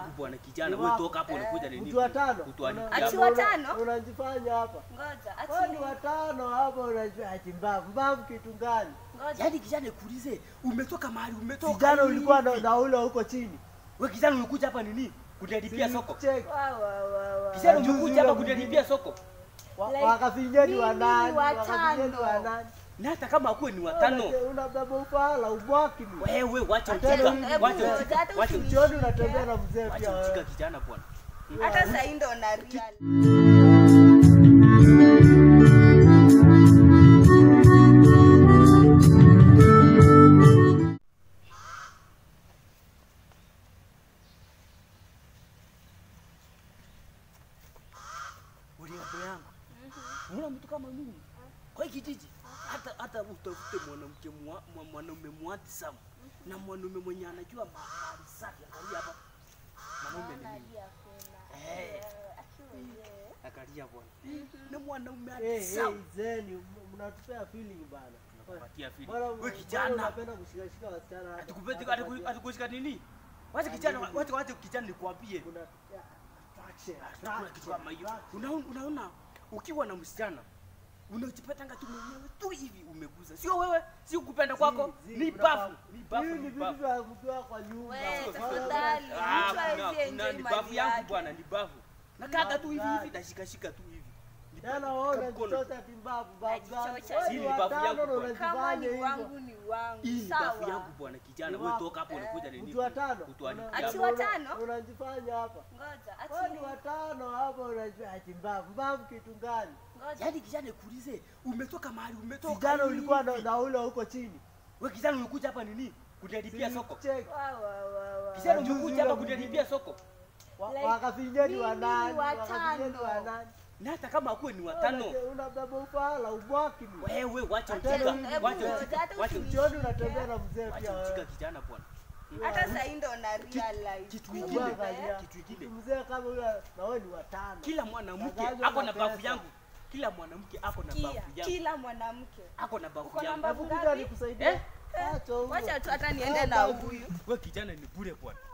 yangu bwana kijana, Ni wewe wako. toka hapo unakuja nini? Mtu wa tano. Kutuharibia Una- Ati hapa. wa tano? Unajifanya hapa. Ngoja, Wewe ni ati watano hapa unajua ati mbavu. Mbavu kitu gani? ngoja. Yaani kijana nikuulize, umetoka mahali umetoka. Kijana hivi. ulikuwa na, na ule huko chini. Wewe kijana ulikuja hapa nini? Kuniharibia soko. Check. Wa wa wa wa. Kijana Juzi umekuja hapa yule kuniharibia soko. Wa- Like, Wakafinyeni wa mimi nani? watano. Wakafinyeni wa nani? Na hata kama akuwe ni watano. Una- Unabeba ufala ubwaki ni. Wewe wacha Hata ujinga. hebu- hebu Wacha ngoja, ujinga. hata Wacha usini- ujinga. Jioni unatembea na mzee pia Wacha ujinga wewe. kijana bwana. Hata sasa hii ndo na real. Uliapo yangu. Mbona mtu kama mimi? Kwa hii kijiji hata hata utafute mwanamke mwa- mwa- mwanaume mwandsam na mwanaume mwenye anajua mahali safi angalia hapa. Mwanaume ni mimi. Eh. Angalia bwana. Na mwanaume Eh, eh, handsome. zeni mnatupea feeling bana. Tunakupatia feeling. Bwana, Wewe bwana kijana. unapenda kushikashika wasichana hapa. Atukupeti Hapa kwa- atikushika nini? Wacha kijana, wacha wacha kijana nikwambie. kuna yeah, attraction, Hakuna kitu kama hiyo. attraction. Unaona, unaona ukiwa na msichana unajipatanga tu mwenyewe tu hivi umeguza, sio wewe, sio kupenda kwako, Zi- zi, ni unafaa- bafu, ni bafu, Hii ni ni vitu bafu. vya mkiwa kwa nyumba. Wewe, Wala- tafadhali. Ah, Mtu hawezi kuna- kuna- enjoy ni mali bafu yangu yake. bwana, ni bafu. Nakaka tu hivi Bafu hivi, gani? nashikashika tu hivi. Ni Tena bafu, wewe kamkono. unajichota timbavu babu gani? Najichota. Wewe Si ni ni babu watano yangu na bwana. Kama unajifanya ni hivyo. wangu ni wangu. Hii ni bafu Sawa. yangu bwana, kijana, Ni wewe wako. toka hapo unakuja nini? Mtu watano. Kutuharibia Una- Ati hapa. watano? Unajifanya hapa. Ngoja, Wewe ni ati watano hapa unajua ati mbavu. Mbavu kitu gani? ngoja. Yaani kijana nikuulize, umetoka mahali umetoka. Kijana hivi. ulikuwa na, na ule huko chini. Wewe kijana ulikuja hapa nini? Kuniharibia soko. Check. Wa wa wa wa. Kijana Juzi umekuja hapa yule kuniharibia soko. Wa- Like, Wakafinyeni wa mimi nani? watano. Wakafinyeni wa nani? Na hata kama akuwe ni watano. Wewe Unabeba ufala ubwaki ni. Wewe wacha Hata ujinga. hebu- Wacha hebu- ujinga. hata Wacha usini- ujinga. Jioni unatembea na mzee pia Wacha wewe. ujinga kijana bwana. Hata sasa hii ndo na real life. Kitu Kumbe. ingine. Angalia. Kitu ingine. Mzee kama yule na wewe ni watano. Kila mwanamke Tangazo ako la na bafu pesa. yangu. Kila mwanamke ako na Kia, bafu yangu. kila mwanamke. Ako na bafu Uko na yangu. mbavu Hebu kuja ngapi? nikusaidie. Eh? Acha huyo. Wacha tu hata niende na huyu. Wewe kijana ni bure bwana.